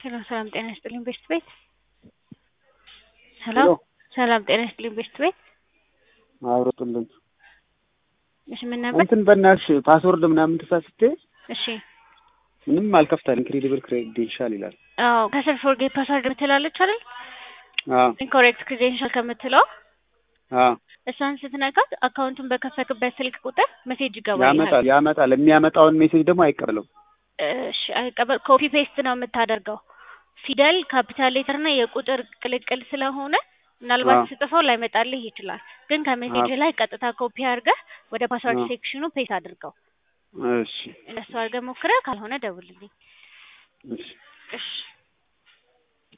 ሄሎ ሰላም ጤና ይስጥልኝ ቤስት ቤት ሄሎ ሄሎ ሰላም ጤና ይስጥልኝ ቤስት ቤት አውርጡልን እሺ ምን ነበር እንትን በእናትሽ ፓስወርድ ምናምን ተሳስቼ እሺ ምንም አልከፍታል ኢንክሬዲብል ክሬዴንሻል ይላል አዎ ከስር ፎርጌት ፓስወርድ የምትላለች አይደል አዎ ኢንኮሬክት ክሬዴንሻል ከምትለው አዎ እሷን ስትነካት አካውንቱን በከፈትክበት ስልክ ቁጥር ሜሴጅ ይገባል ያመጣል ያመጣል የሚያመጣውን ሜሴጅ ደግሞ አይቀበልም እሺ አይቀበል ኮፒ ፔስት ነው የምታደርገው ፊደል ካፒታል ሌተር እና የቁጥር ቅልቅል ስለሆነ ምናልባት አዎ። ስጥፈው ላይመጣልህ ይችላል ግን ከሜሴጅ አዎ። ላይ ቀጥታ ኮፒ አድርገህ ወደ ፓስወርድ አዎ። ሴክሽኑ ፔስት አድርገው እሺ እነሱ አድርገህ ሞክረህ ካልሆነ ደውልልኝ እሺ እሺ